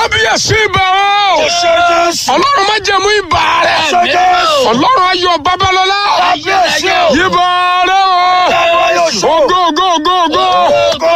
kábíyèsí ibà o ọlọ́run má jẹ̀mú ibà rẹ̀ ọlọ́run ayọ̀ babalọ́lá ibà rẹ̀ o ògo ògo ògo ògo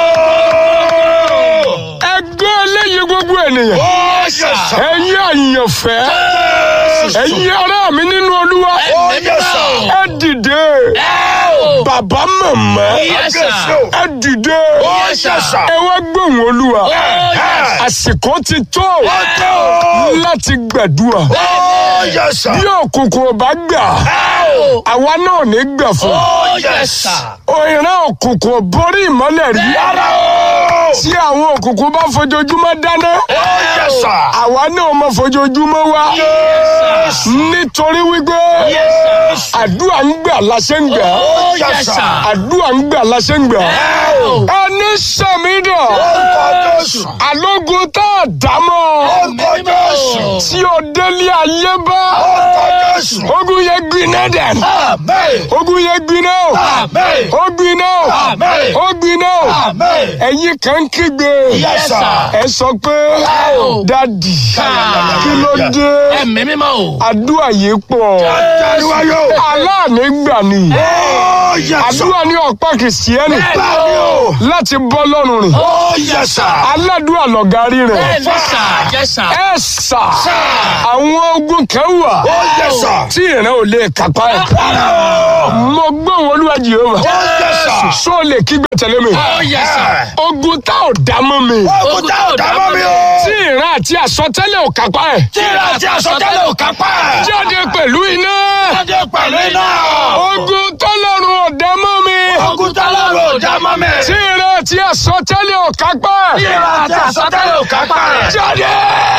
ẹgbẹ́ eléyìí gbogbo ènìyàn ẹ̀yin àyànfẹ́ ẹ̀yin ará mi nínú olúwa ẹ dìde bàbá màmá ẹ dìde ẹ wá gbóhùn olúwa àsìkò ti tó láti gbàdúrà bí òkùnkùn ò bá gbà àwa náà ní gbà fún òyìnbó òkùnkùn ò borí ìmọ́lẹ̀ rí tí àwọn òkùnkùn bá fojoojúmọ́ dáná àwa náà máa fojoojúmọ́ wá nítorí wípé àdúrà ń gbà láṣẹ ń gbà àdúrà ń gbà láṣẹ ń gbà ẹni sàmídà alógun tá a dá mọ́ tí o délé ayé bá ogun yẹ gbiná dẹ̀ ogun yẹ gbiná o gbiná o gbiná o ẹ̀yin kan kígbe ẹ sọ pé dadi kí ló dé ẹ̀mí mímọ́ o. àdúrà yìí pọ̀ aláàánú gbà ni àdúrà ní ọ̀pá kìsìẹ́nì láti bọ́ lọ́rùn rìn aládùúrà lọ̀gárí rẹ̀ bẹ́ẹ̀ ni sà jẹ́ sà. ẹ sà àwọn ogun kan wà tí ìran ò lè kápá ẹ̀ mo gbóhùn olúwa jehova sọ lè kígbe tẹ̀lé mi ó yẹ sà. ogun tá ò dá mọ́ mi ogun tá ò dá mọ́ mi o. tí ìran àti àsọtẹ́lẹ̀ ò kápá ẹ̀ tíra àti àsọtẹ́lẹ̀ ò kápá ẹ̀. jáde pẹ̀lú iná jáde pẹ̀lú iná. ogun tọ́lọ́run ò dá mọ́ mi ogun tá lọ́rùn ò dá mọ́ mi. tí ìran àti àsọtẹ́lẹ̀ ò kápá ẹ̀ tíra àti àsọtẹ́lẹ̀ ò kápá ẹ̀. jáde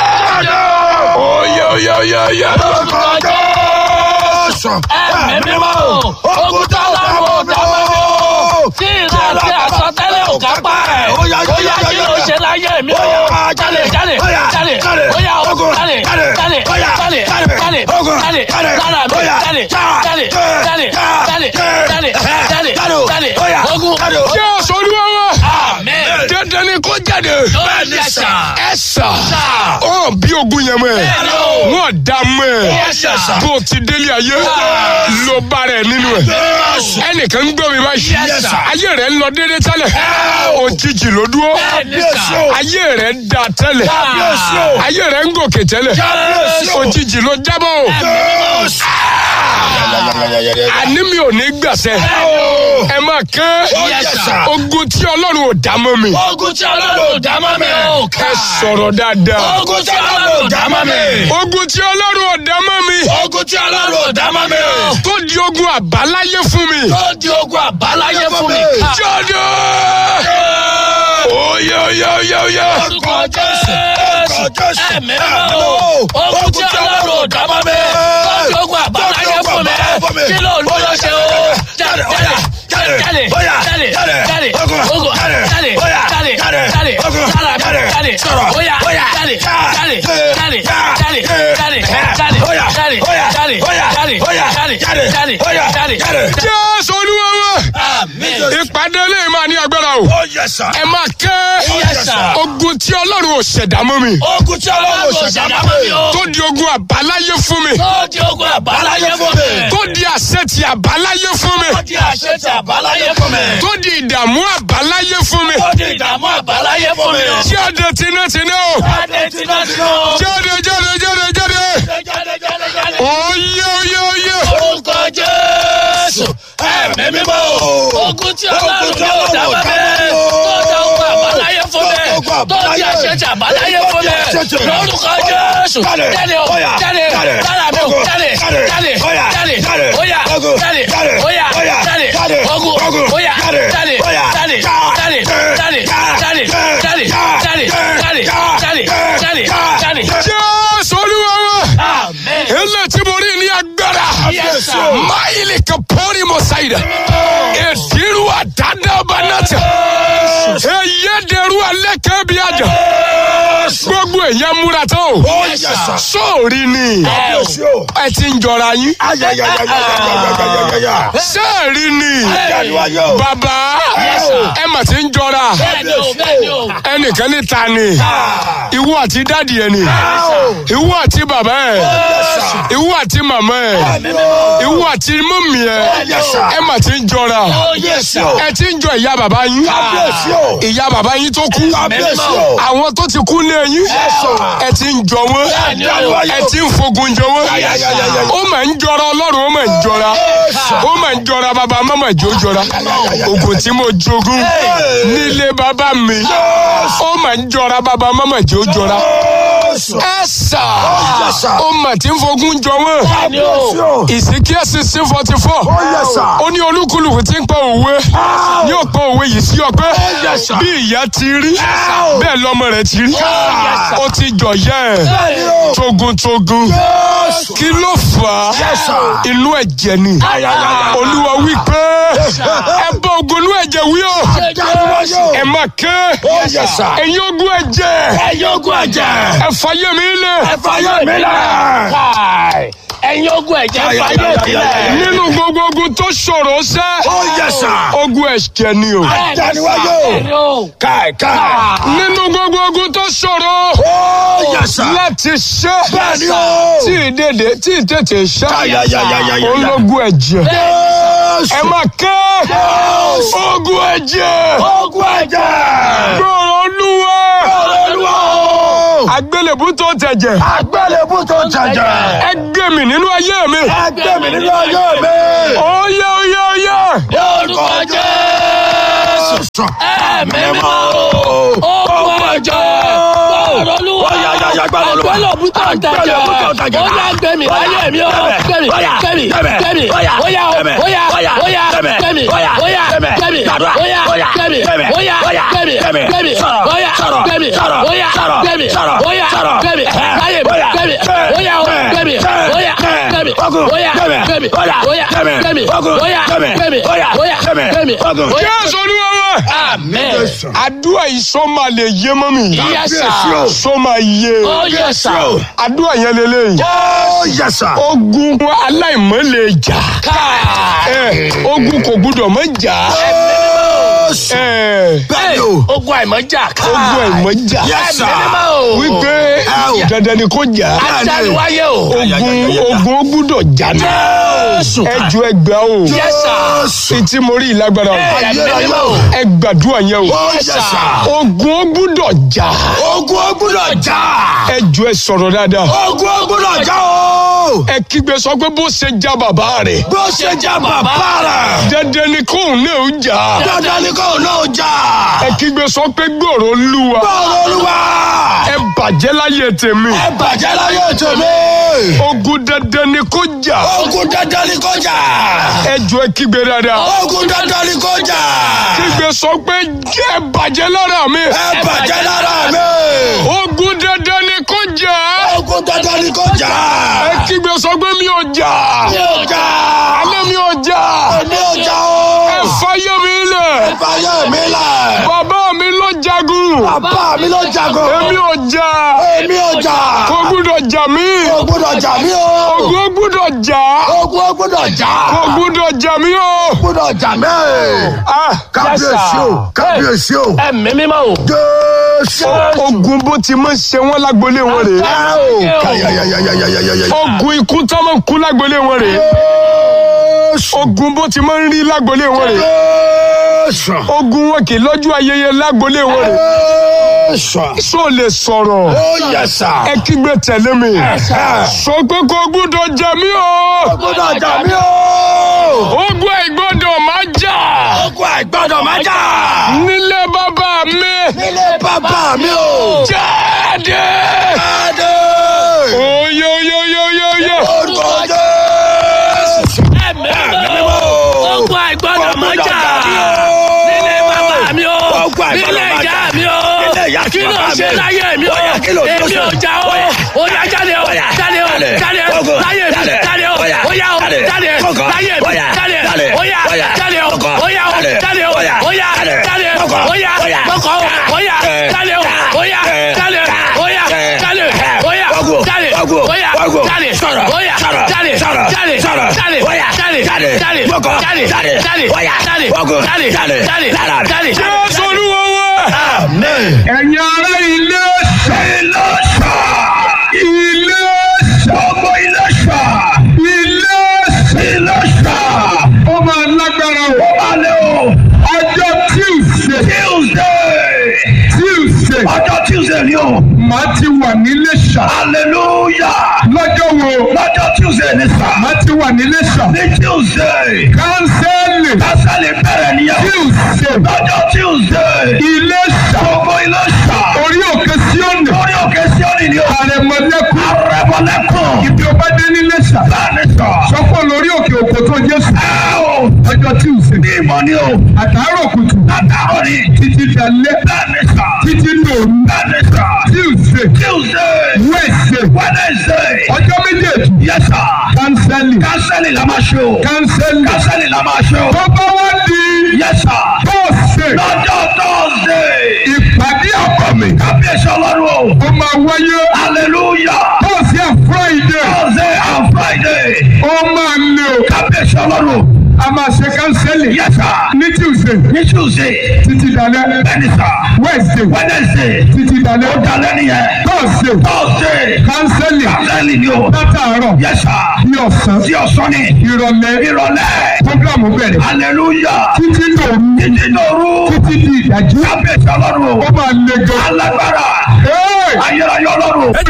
oyè oyè oyè oyè ẹ̀mí mímọ́ o. ogun tá lọ́rùn ò dá mọ́ mi o. tíra àti àsọtẹ́lẹ̀ ò kápá ẹ̀. ó yá kí ló ṣe láyé mi o. jáde jáde jáde ó yá ogun jáde jáde jáde jáde jáde lára mi jáde jáde jáde jáde jáde jáde jáde ogun. jẹ́ olúwa wa Amen. dandan ni kó jáde Ó yẹ sà. ẹ sà ọ bí ogun yẹn mọ́ ẹ Bẹ́ẹ̀ni o. wọ́n dá mọ́ ẹ Yes, sir. bó o ti délé ayé ló bá rẹ̀ nínú ẹ̀ ẹnìkan ń gbọ́ mi báyìí Yes, sir. ayé rẹ̀ ń lọ déédé tẹ́lẹ̀ òjijì ló dúró Bẹ́ẹ̀ni sà. ayé rẹ̀ da tẹ́lẹ̀ Kábíyèsí o. ayé rẹ̀ ń gòkè tẹ́lẹ̀ Kábíyèsí o. òjijì ló jábọ̀ o àní mi ò ní gbàsẹ́ ẹ máa kẹ́ Yes, sir. ogun tí ọlọ́run ò dá mọ́ mi ogun tí ọlọ́run ò dá mọ́ mi o. ẹ sọ̀rọ̀ dáadáa ogun tí ọlọ́run ò dá mọ́ mi. ogun tí ọlọ́run ò dá mọ́ mi ogun tí ọlọ́run ò dá mọ́ mi o. tó di ogun àbáláyé fún mi tó di ogun àbáláyé fún mi. jáde oyè oyè oyè oyè orúkọ jésù ẹ̀mí mímọ́ o. ogun tí ọlọ́run ò dá mọ́ mi. tó di ogun àbáláyé fún mi. kí ló ń lọ ṣe o. jáde jáde jáde jáde jáde jáde ogun jáde jáde jáde jáde jáde jáde sọ̀rọ̀ oya jáde jáde jáde jáde jáde jáde jáde jáde jáde jáde jáde jáde. jésù olúwa wa Amen. ìpàdé lè máa ní agbára o ẹ máa kẹ́ Yes, sir. ogun tí ọlọ́run ò ṣẹ̀dá mọ́ mi Ogun tí ọlọ́run ò ṣẹ̀dá mọ́ mi o. tó di ogun àbáláyé fún mi Tó di ogun àbáláyé fún mi. tó di àṣẹ ti àbáláyé fún mi Tó di àṣẹ ti àbáláyé fún mi. tó di ìdààmú àbáláyé fún mi Tó di ìdààmú àbáláyé fún mi. jáde tinátiná o Jáde tiná tiná o. jáde jáde jáde jáde Jáde jáde jáde. oyè oyè oyè Orúkọ Jésù. Ẹ̀mí mímọ́ o. Ogun tí ọlọ́run yóò dá mọ́ mi. Tó di ogun àbáláyé fún mi. Tó di àṣẹ ti àbáláyé fún mi. Lórúkọ Jésù. Jáde o. Jáde. Lára mi o. Jáde. Jáde. Jáde. Oya. Jáde. Oya. Jáde. Ogun. Oya. Jáde. Jáde. Jáde. Jáde. Jáde. Jáde. Jáde. Jáde. Jáde. Jáde. Jáde. jésù olúwa wa Amen. ilé tí mo rí ní agbára Yes, sir. máìlì kan pọ́nrí mo ṣàyẹ̀dá èdèrú àdádábà náà tẹ̀ èyí dẹrú alẹ́ kan bí àjà gbogbo èèyàn múra tán o Ó yẹ sà. sóòrì ni Kábíyèsí o. ẹ ti ń jọra yín Ayayayayayayayaya. sẹ́ẹ̀rì ni Jáde-wáyé o. bàbá Yes, sir. ẹ mà ti ń jọra Bẹ́ẹ̀ni o, bẹ́ẹ̀ni o. ẹnìkan ní ta ni ìwọ àti dádì ẹ ni ìwọ àti bàbá ẹ ìwọ àti màmá ẹ ìwọ àti mọ́mì ẹ Yes, sir. ẹ mà ti ń jọra Ó yẹ sà. ẹ ti ń jọ ìyá bàbá yín Kábíyèsí o. ìyá bàbá yín tó kú Kábíyèsí o. àwọn tó ti kú lé yín ẹ ti ń jọ wọn ẹ ti ń fogun jọ wọn ó mà ń jọra ọlọ́run ó mà ń jọra ó mà ń jọra bàbá mọ́mọ́ ìjó jọra ogun tí mo jogún nílé bàbá mi ó mà ń jọra bàbá mọ́mọ́ ìjó jọra ẹ sà ó mà ti ń fogun jọ wọn Bẹ́ẹ̀ni o. ìsìnkíyà sixteen forty four ó ní olúkúlùkù tí ń pọ òwe ní òpó òwe yìí sí ọpẹ́ bí ìyá ti rí bẹ́ẹ̀ lọ́mọ rẹ̀ ti rí ó ti jọ̀yẹ́ ẹ̀ togun-togun kí ló fà á inú ẹ̀jẹ̀ ni olúwa wí pé ẹ bá ogun inú ẹ̀jẹ̀ wí o ẹ má ké ẹ̀yin ogun ẹ̀jẹ̀ Ẹ̀yin ogun ẹ̀jẹ̀. ẹ fàyè mi lẹ̀ Ẹ fàyè mi lẹ̀. Káì. Ẹ̀yin ogun ẹ̀jẹ̀ ẹ fàyè mi lẹ̀. nínú gbogbo ogun tó ṣòro sẹ́ ogun ẹ̀jẹ̀ ni o Jáde-wáyé o. Bẹ́ẹ̀ni o. káì káì nínú gbogbo ogun tó ṣòro láti ṣe Bẹ́ẹ̀ni o. tí ìdèdè tí ìtètè ṣe Ayayayayaya. ológun ẹ̀jẹ̀ ẹ má ké ogun ẹ̀jẹ̀ Ogun ẹ̀jẹ̀. gbọ́rọ̀ olúwa Olúwa o. àgbélébú tó tẹ̀jẹ̀ Àgbélébú tó jẹjẹ. ẹ gbé mi nínú ayé mi Ẹgbẹ́ mi nínú ayé mi. oyè oyè oyè Lórúkọ Jésù. Ẹ̀mí mímọ́ o. Ogun ẹ̀jẹ̀. Gbọ́rọ̀ Olúwa. Àgbélébú tó jẹjẹ. Ó yá gbẹ̀mí láyé mi o. Gbẹ̀mí gbẹ̀mí gbẹ̀mí. Óyá o. Óyá óyá gbẹ̀mí. Óyá gbẹ̀mí. Óyá gbẹ̀mí. Óyá gbẹ̀mí. Óyá gbẹ̀mí. Óyá gbẹ̀mí. Óyá gbẹ̀mí. Láyé mi gbẹ̀mí. Óyá o gbẹ̀mí. Óyá gbẹ̀mí. Óyá gbẹ̀mí. Óyá gbẹ̀mí. Óyá gbẹ̀mí. Óyá gbẹ̀mí. jésù olúwa wa Amen. àdúrà yìí sọ máa lè yé mọ́ mi Yes, sir. sọ máa yé Oh, yes, sir. àdúrà yẹn lélẹ́yìn ogun aláìmọ́ lè jà ẹ, ogun kò gbúdọ̀ mọ́ jà ẹ, Ogun àìmọ́jà. ogun àìmọ́ jà Ẹ̀mí mímọ́ o. wípé dandan ni kò jà Ajániwáyé o. ogun ogun ó gbúdọ̀ jà ní Jésù. ẹjọ ẹgbà o Yes, sir. etí mo rí ìlágbára o Ẹ̀mí mímọ́ o. ẹ gbàdúrà yẹn o Yes, sir. ogun ó gbúdọ̀ jà Ogun ó gbúdọ̀ jà. ẹjọ ẹ sọ̀rọ̀ dáadáa Ogun ó gbúdọ̀ jà o. ẹ kígbe sọ pé bó ṣe já bàbá rẹ̀ Bó ṣe jà bàbá rẹ̀. dandan ni kóun náà ó jà Dandan ni kò náà jà. ẹ kígbe sọ pé gbòòrò olúwa Bọ́ọ̀lù Olúwa. ẹ bàjẹ́ láyé tèmi Ẹ bàjẹ́ láyé tèmi. ogun dandan ni kó jà Ogun dandan ni kò jà. ẹjọ ẹ kígbe dáadáa Ogun dandan ni kò jà. kígbe sọ pé ẹ bàjẹ́ lára mi Ẹ bàjẹ́ lára mi. ogun dandan ni kó jà Ogun dandan ni kò jà. ẹ kígbe sọ pé mi ò jà Mi ò jà. alẹ́ mi ò jà Mi ò jà ẹ o. fàyè mi lẹ̀ Fàyè mi lẹ̀. bàbá mi ló jagun Bàbá mi ló jagun. èmi ò jà Èmi ò jà. kò gbúdọ̀ jà mí Kò gbúdọ̀ jà mí o. ogun ó gbúdọ̀ jà Ogun ó gbúdọ̀ jà. kò gbúdọ̀ jà mí o. gbúdọ̀ jà mí. Ah, Kábíyèsí o. Kábíyèsí o. Ẹ̀mí mímọ́ o. Jésù. ogun bó ti máa ń ṣe wọ́n lágbolé wọn rèé Kayayayayayayaya. ogun ikú tó máa ń kú lágbolé wọn rèé ogun bó ti máa ń rí lágbolé wọn rèé Jésù. ogun wọn kì í lọ́jọ́ ayẹyẹ lágbolé wọn rèé Jésù. sọ lè sọ̀rọ̀ Ó yẹ sà. ẹ kígbe tẹ̀lé mi sọ pé kò gbúdọ̀ jà mí o Gbúdọ̀ jà mí o. ogun àìgbọ́dọ̀ máa jà Ogun àìgbọ́dọ̀ má jà. nílé bàbá mi Nílé bàbá mi o. jáde Jáde. oye oye oye oye oye Orúkọ Jésù. Ẹ̀mí mímọ́ o. Ogun àìgbọ́dọ̀ mọ́ jà. Nílé Bàbá mi o. Ogun àìgbọ́dọ̀ Nílé má jà. ìyá mi o. Nílé ìyá àti Kí ló bàbá ṣe mi. láyé mi o? Óyá, kí ló ṣe? Èmi ò jà o. Óyá. Óyá jáde o. Óyá. Jáde o. Jáde. Jáde o. Ogun. Láyé mi. Jáde. Jáde o. Óyá. Óyá o. Jáde. Jáde. Ogun. Láyé mi. Óyá. Jáde. Jáde. Óyá. Óyá. Jáde o. Ogun. Óyá o. Jáde. Jáde o. Óyá. Óyá. Jáde. Jáde. Ogun. Óyá. Óyá. Mọ́kọ̀ o. Óyá. Eh. Jáde o. Óyá. Eh. Jáde. Óyá. Eh. Jáde. Ogun. Oya. Ogun. Jáde. Sọ̀rọ̀. Oya. Sọ̀rọ̀. Jáde. Sọ̀rọ̀. Jáde. Sọ̀rọ̀. Jáde. Oya. Jáde. Jáde. Jáde. Gbọ́kọ̀. Jáde. Jáde. Jáde. Oya. Jáde. Ogun. Jáde. Jáde. Jáde. Lára. Jáde. jésù olúwa wa. Amen. ẹ̀yin ará ilé Ilé ṣá. ilé Gbogbo ilé ṣá. ilé Ilé ṣá. ó máa lágbára o Ó máa lé o. ọjọ́ tuesday Tuesday. tuesday Ọjọ́ Tuesday ni o. màá ti wà nílé ṣá Hallelujah. lọ́jọ́ wo Lọ́jọ́ Tuesday ni sá. màá ti wà nílé ṣá Ní Tuesday. kánsẹ́lì Kásálì bẹ̀rẹ̀ nìyẹn. tuesday Lọ́jọ́ Tuesday. ilé ṣá Gbogbo ilé ṣá. orí òkè síọ̀nì Lórí òkè Síọ́nì ni o. àrẹ̀mọ̀lẹ́kùn Arẹ́bọ̀lẹ́kùn. ibi ọba dé nílé ṣá Bẹ́ẹ̀ni sọ. sọ́kọ̀ lórí òkè òkò tó jésù Ẹ o. ọjọ́ tuesday Ní ìmọ̀ ni o. àtàárọ̀ kùtù Àtàrọ̀ ni. títí dalẹ́ Bẹ́ẹ̀ni sọ. títí dòru Bẹ́ẹ̀ni sọ. tuesday Tuesday. wednesday Wednesday. ọjọ́ méjèèjì Yes sir. kánsẹ́lì Kásálì la máa ṣe o. kánsẹ́lì Kásálì la máa ṣe o. tó bá wá di Yes sir. tọ́sẹ̀ Lọ́jọ́ Thursday. ìpàdé àbàmì Kábíyèsí ọlọ́run o. ó máa wáyé Hallelujah. tọ́sẹ̀ friday Thursday and Friday. ó máa lé o Kábíyèsí ọlọ́run. a máa ṣe kánsẹ́lì Yes sir. ní tuesday Ní Tuesday. títí dalẹ́ Bẹ́ẹ̀ni sir. wednesday Wednesday. títí dalẹ́ Ó dalẹ́ nìyẹn. tọ́sẹ̀ Thursday. kánsẹ́lì Kásálì ni o. látàárọ̀ Yes sir. ní ọ̀sán Tí ọ̀sán ni. ìrọ̀lẹ́ Ìrọ̀lẹ́. program bẹ̀rẹ̀ Hallelujah. títí dòru Títí dòru. títí di ìdájí Kábíyèsí ọlọ́run o. ó máa le gan. Alágbára. Hey! Ayérayé ọlọ́run.